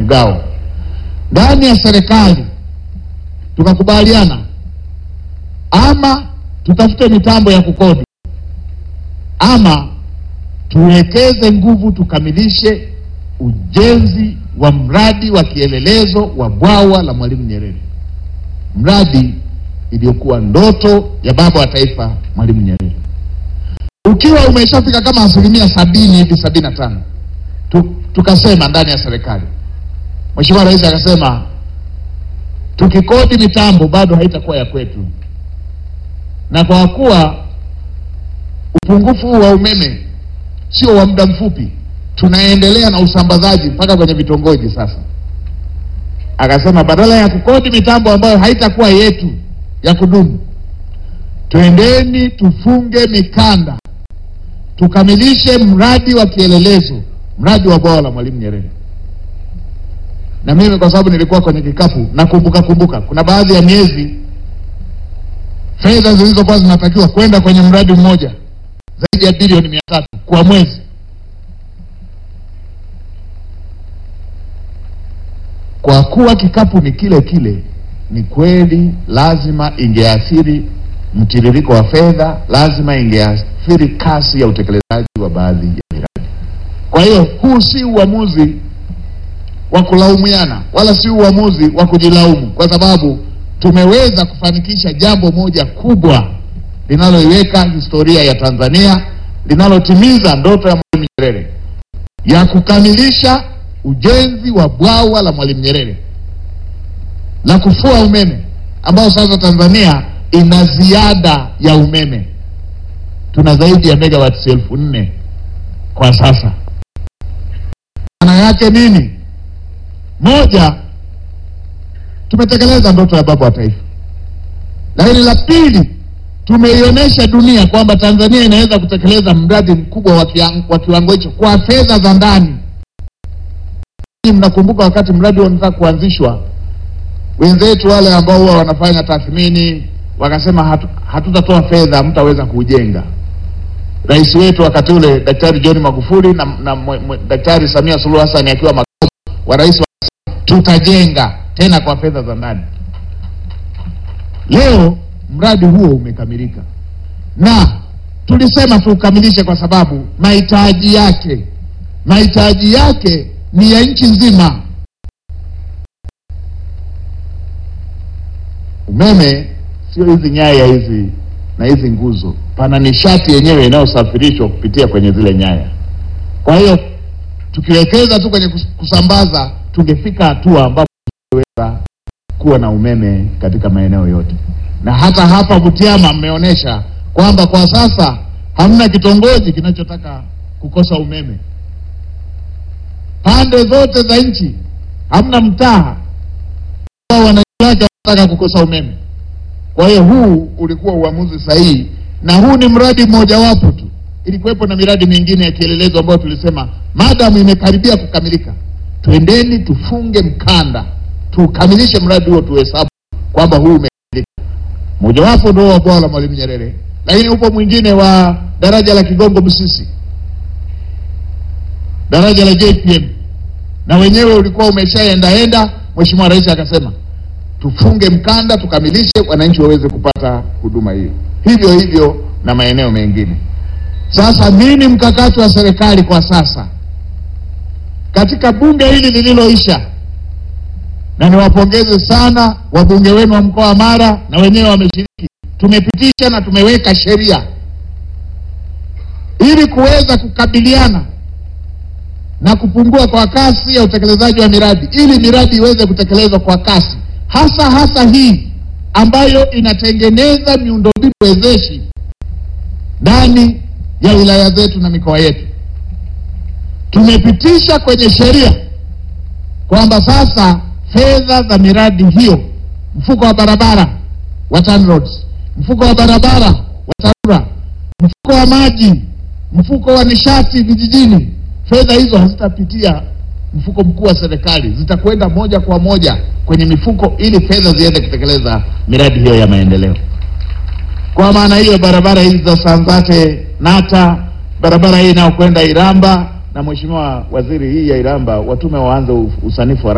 mgao. Ndani ya serikali tukakubaliana ama tutafute mitambo ya kukodi ama tuwekeze nguvu tukamilishe ujenzi wa mradi wa kielelezo wa bwawa la Mwalimu Nyerere, mradi iliyokuwa ndoto ya baba wa taifa Mwalimu Nyerere. Ukiwa umeshafika kama asilimia sabini hivi sabini na tano tu, tukasema ndani ya serikali, Mheshimiwa Rais akasema tukikodi mitambo bado haitakuwa ya kwetu, na kwa kuwa upungufu huu wa umeme sio wa muda mfupi, tunaendelea na usambazaji mpaka kwenye vitongoji. Sasa akasema badala ya kukodi mitambo ambayo haitakuwa yetu ya kudumu, twendeni tufunge mikanda tukamilishe mradi wa kielelezo, mradi wa bwawa la Mwalimu Nyerere. Na mimi kwa sababu nilikuwa kwenye kikapu nakumbuka kumbuka, kuna baadhi ya miezi fedha zilizokuwa zinatakiwa kwenda kwenye mradi mmoja zaidi ya bilioni mia tatu kwa mwezi. Kwa kuwa kikapu ni kile kile, ni kweli lazima ingeathiri mtiririko wa fedha, lazima ingeathiri kasi ya utekelezaji wa baadhi ya miradi. Kwa hiyo huu si uamuzi wa kulaumiana wala si uamuzi wa kujilaumu, kwa sababu tumeweza kufanikisha jambo moja kubwa linaloiweka historia ya Tanzania, linalotimiza ndoto ya Mwalimu Nyerere ya kukamilisha ujenzi wa bwawa la Mwalimu Nyerere la kufua umeme, ambao sasa Tanzania ina ziada ya umeme. Tuna zaidi ya megawatts elfu nne kwa sasa. Maana yake nini? Moja, tumetekeleza ndoto ya baba wa taifa, lakini la pili, tumeionyesha dunia kwamba Tanzania inaweza kutekeleza mradi mkubwa wa kiang- wa kiwango hicho kwa fedha za ndani. Mnakumbuka wakati mradi huo unataka kuanzishwa, wenzetu wale ambao huwa wanafanya tathmini wakasema hatu, hatutatoa fedha, mtaweza kujenga. Rais wetu wakati ule Daktari John Magufuli na, na mwe, mwe, Daktari Samia Suluhu Hassan akiwa makamu wa rais, wakasema tutajenga tena kwa fedha za ndani. Leo mradi huo umekamilika, na tulisema tuukamilishe kwa sababu mahitaji yake mahitaji yake ni ya nchi nzima. Umeme sio hizi nyaya hizi na hizi nguzo, pana nishati yenyewe inayosafirishwa kupitia kwenye zile nyaya. Kwa hiyo tukiwekeza tu kwenye kus- kusambaza, tungefika hatua ambapo tungeweza kuwa na umeme katika maeneo yote, na hata hapa Butiama mmeonyesha kwamba kwa sasa hamna kitongoji kinachotaka kukosa umeme. Pande zote za nchi hamna mtaa ambao wananchi wake wanataka kukosa umeme. Kwa hiyo huu ulikuwa uamuzi sahihi, na huu ni mradi mmojawapo tu. Ilikuwepo na miradi mingine ya kielelezo ambayo tulisema madamu imekaribia kukamilika, twendeni tufunge mkanda, tukamilishe mradi huo, tuhesabu kwamba huu umekamilika. Mojawapo ndio wa bwawa la Mwalimu Nyerere, lakini upo mwingine wa daraja la Kigongo Busisi, daraja la JPM, na wenyewe ulikuwa umeshaendaenda. Mheshimiwa Rais akasema tufunge mkanda tukamilishe, wananchi waweze kupata huduma hiyo. Hivyo hivyo na maeneo mengine. Sasa nini mkakati wa serikali kwa sasa katika bunge hili lililoisha? Na niwapongeze sana wabunge wenu wa mkoa wa Mara, na wenyewe wameshiriki. Tumepitisha na tumeweka sheria ili kuweza kukabiliana na kupungua kwa kasi ya utekelezaji wa miradi, ili miradi iweze kutekelezwa kwa kasi hasa hasa hii ambayo inatengeneza miundombinu wezeshi ndani ya wilaya zetu na mikoa yetu. Tumepitisha kwenye sheria kwamba sasa fedha za miradi hiyo, mfuko wa barabara wa TANROADS, mfuko wa barabara wa TARURA, mfuko wa maji, mfuko wa nishati vijijini, fedha hizo hazitapitia mfuko mkuu wa serikali, zitakwenda moja kwa moja kwenye mifuko ili fedha ziende kutekeleza miradi hiyo ya maendeleo. Kwa maana hiyo, barabara hizi za Sanzate Nata, barabara hii inayokwenda Iramba, na Mheshimiwa Waziri, hii ya Iramba watume waanze usanifu wa